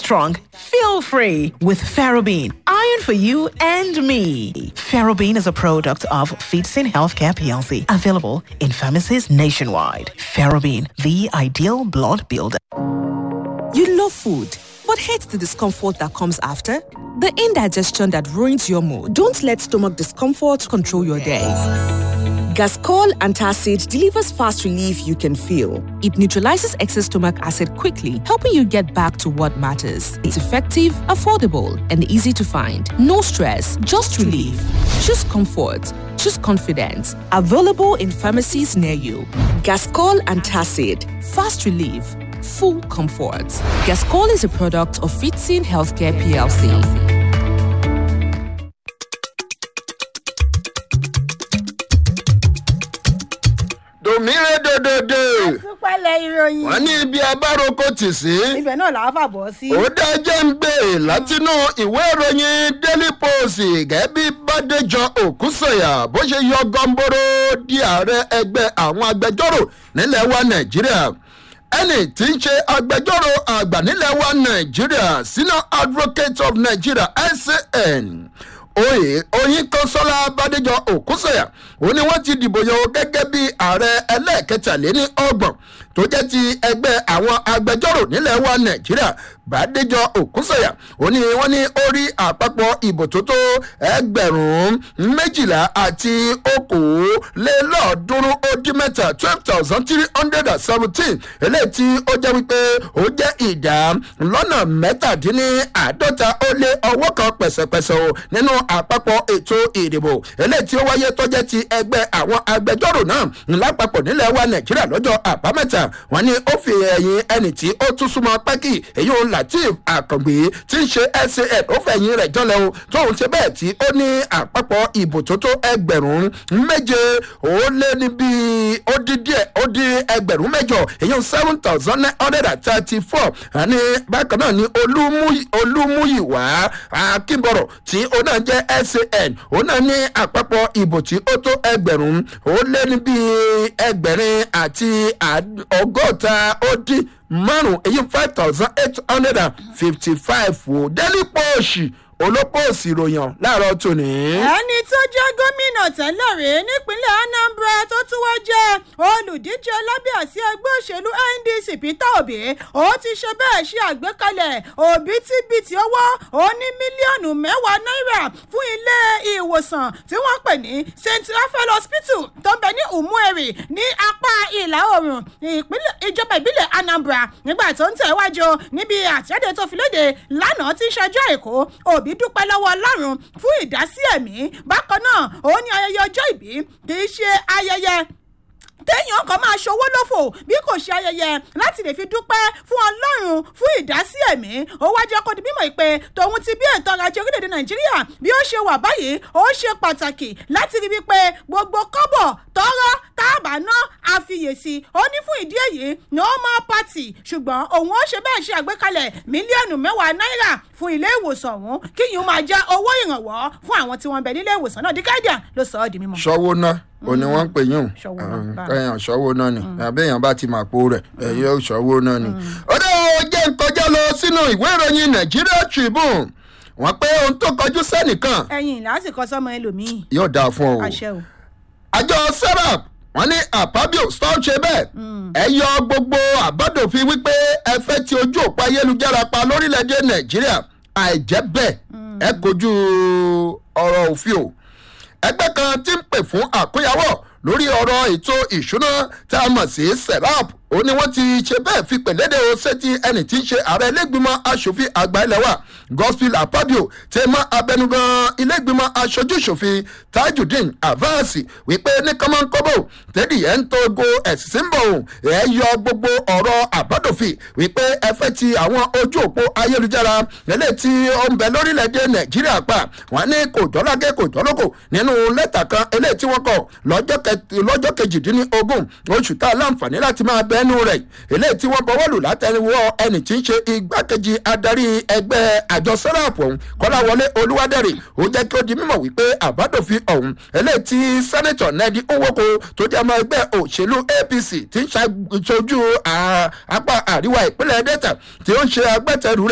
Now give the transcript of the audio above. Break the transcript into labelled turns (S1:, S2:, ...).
S1: strong, feel free with Ferrobin. Iron for you and me. Ferrobin is a product of Feetsin Healthcare PLC, available in pharmacies nationwide. Ferrobin, the ideal blood builder.
S2: You love food, but hate the discomfort that comes after? The indigestion that ruins your mood. Don't let stomach discomfort control your day. Gascol Antacid delivers fast relief you can feel. It neutralizes excess stomach acid quickly, helping you get back to what matters. It's effective, affordable, and easy to find. No stress, just relief. Choose comfort. Choose confidence. Available in pharmacies near you. Gascol Antacid. Fast relief. Full comfort. Gascol is a product of Fitzin Healthcare PLC.
S3: dòmírè dòdòdò
S4: àtúpalẹ̀ ìròyìn.
S3: wọn ní ibi abáròkọ tì sí
S4: ibẹ̀ náà làá fàbọ̀ sí.
S3: ó dájẹ́ ń gbé látinú ìwé ìròyìn daily post gẹ́gẹ́ bí bàdéjọ òkúsọ̀yà bó ṣe yọ gọ́ńbóró di ààrẹ ẹgbẹ́ àwọn agbẹjọ́rò nílẹ̀ wa nàìjíríà ẹnì tí ń ṣe agbẹjọ́rò àgbà nílẹ̀ wa nàìjíríà senior advocate of nigeria san oyè oyin kọsọlá bàdéjọ òkúsọyà ó ní wọn ti dìbò yan o gẹgẹ bí ààrẹ ẹlẹẹkẹtàléní ọgbọn tó jẹ ti ẹgbẹ àwọn agbẹjọrò nílẹ wa nàìjíríà bàdéjọ òkúsọyà ó ní wọn ní orí àpapọ̀ ìbò tó tó ẹgbẹ̀rún méjìlá àti okòólélọ́ọ̀ọ́dúnrún ó dín mẹ́ta twelve thousand three hundred and seventeen eléyìí tí ó jẹ́ wípé ó jẹ́ ìdá lọ́nà mẹ́tàdínláàádọ́ta ó lé ọwọ́ kan pẹ̀sẹ̀pẹ̀sẹ̀ o nínú àpapọ̀ ètò ìdìbò eléyìí tí ó wáyé tọ́jẹ́ ti ẹgbẹ́ àwọn agbẹjọ́rò náà lápapọ̀ nílẹ̀ wa nàìjíríà lọ́jọ́ àbámẹ́ta wọn ni ó fi ẹ̀yìn ẹni tí ó tún súnmọ́ pẹ́kì èyí ò latif àkàngbé tí ń ṣe san ó fẹ̀yìn rẹ̀ jọlẹ̀ o tóun ṣe bẹ́ẹ̀ tí ó ní àpapọ̀ ìbò tó tó ẹgbẹ̀rún méje ó lé ní bíi ó dín díẹ̀ ó dín ẹgbẹ̀rún mẹ́jọ èyí seven thousand nine hundred and thirty four àní bákan náà ni olúmúyìwá akínbọ̀rọ̀ tí ó náà jẹ́ san ó náà ní àpapọ̀ ìbò tí ó tó ẹgbẹ̀rún ó lé ní bíi ẹgbẹ̀rin àti ọgọ́ta ó dín márùn èyí five thousand eight hundred and fifty five wò délí pọ́ọ̀ṣì olópòsì ìròyìn láàárọ̀ tòní.
S4: ẹni tó jẹ́ gómìnà tẹ́lẹ̀ rí nípínlẹ̀ anambra tó tún wá jẹ́ olùdíje lábẹ́ àsí ẹgbẹ́ òṣèlú ndc peter obi ó ti ṣe bẹ́ẹ̀ ṣe àgbékalẹ̀ òbítíbitì owó ó ní mílíọ̀nù mẹ́wàá náírà fún ilé ìwòsàn tí wọ́n pè ní st raphael hospital tó ń bẹ ní umueri ní apá ìlà oòrùn ìjọba ìbílẹ̀ anambra nígbà tó ń tẹ̀wájú níbi àtẹ̀jáde tó fi léde lánàá tí ń ṣẹjọ́ èkó òbí òbí dúpẹ́ lọ́wọ́ ọlọ́run fún ìdásí ẹ̀mí bákan náà òun ní ayẹyẹ ọjọ́ ìbí kì í ṣe ayẹyẹ téèyàn kan máa ṣòwò lófò bí kò ṣe ayẹyẹ láti lè fi dúpẹ́ fún ọlọ́run fún ìdásí ẹ̀mí ó wá jẹ́ kó di mímọ̀ pé tòun ti bí ètò ọrọ̀ ajé orílẹ̀-èdè nàìjíríà bí ó ṣe wà báyìí ó ṣe pàtàkì láti rí wípé gbogbo kọ́bọ̀ tọ́rọ́ táàbà ná àfiyèsí ó ní fún ìdí èyí no more party ṣùgbọ́n òun ó ṣe bẹ́ẹ̀ ṣe àgbékalẹ̀ mílíọ̀nù mẹ́wàá náírà fún ilé ìwòsàn ọ̀hún kí yìí ó máa jẹ́ owó ìrànwọ́ fún àwọn tí wọ́n bẹ nílé ìwòsàn náà díkàdíà ló sọ ọ́ di mímọ́.
S3: ṣọwọ́ náà o ni wọ́n ń pè yín
S4: Ṣọwọ́ náà, báyìí.
S3: kẹyàn ṣọwọ́ náà ni àbẹ́yàn bá ti máa po rẹ̀ ẹ̀yẹ ṣọwọ́ náà ni. ó dé o jẹ́ ń kọjá lọ sínú ìwé ìròyìn nigeria tribune wọ́n pé ohun tó kọjú sẹ́nìkan
S4: ẹyin lásìkò sọmọ ẹlòmíì
S3: yóò dáa fún ọ.
S4: àṣẹ o.
S3: àjọ serap wọn ní àpábíò stop ṣe bẹ́ẹ̀ ẹ yọ gbogbo àbádòfin wípé ẹ fẹ́ ti ojú òpó ayélujára pa lórílẹ̀‐èdè nàìjíríà àìjẹ́ bẹ́ẹ̀ ẹ kojú ọ̀rọ̀ òfin o ẹgbẹ́ kan ti ń pè fún àkóyawọ́ lórí ọ̀rọ̀ ètò ìṣúná tá a mọ̀ sí serap ó ní wọ́n ti ṣe bẹ́ẹ̀ fi pẹ̀lẹ́dẹ̀ o sétí ẹni tí ń ṣe ààrẹ ilégbìmọ̀ asòfin àgbà ilẹ̀ wa gospel apabio tẹ mọ́ abẹnugan ilégbìmọ̀ aṣojúṣòfin tajudeen avance wípé ní kọ́mọ́nkọ́bọ̀ tẹ́lẹ̀ ẹ̀ ń togo ẹ̀sìn bọ̀ ọ̀hún ẹ̀ yọ gbogbo ọ̀rọ̀ àbádòfin wípé ẹ fẹ́ ti àwọn ojú òpó ayélujára eléyìí tí ó ń bẹ lórílẹ̀‐èdè nàìjíríà pa wọn ní kò jọ́lágẹ́ kò jọ́lókò nínú lẹ́tà kan eléyìí tí wọ́n kọ lọ́jọ́ kẹ- lọ́jọ́ kejìdínlógún oṣù tá a láǹfààní láti máa bẹ́nu rẹ̀ eléyìí tí wọ́n bọ́wọ́ lù látẹnuwọ́ ẹni tí ń ṣe igbákejì adarí ẹgbẹ́ àjọ sẹ́ráàpù ọ̀hún kọ́láwọlé olúwadẹ́rì ó jẹ́ kí ó di mímọ̀ wípé àbádòfin ọ̀hún eléyìí tí sẹ́nẹ̀tọ̀ nẹ́ẹ̀dì nwoko tó jẹ́ ọmọ ẹgbẹ́ òṣèlú apc tí ń ṣàṣojú à- apá àríwá ìpínlẹ̀ delta tí ó ń ṣe agbẹ́tẹ̀rù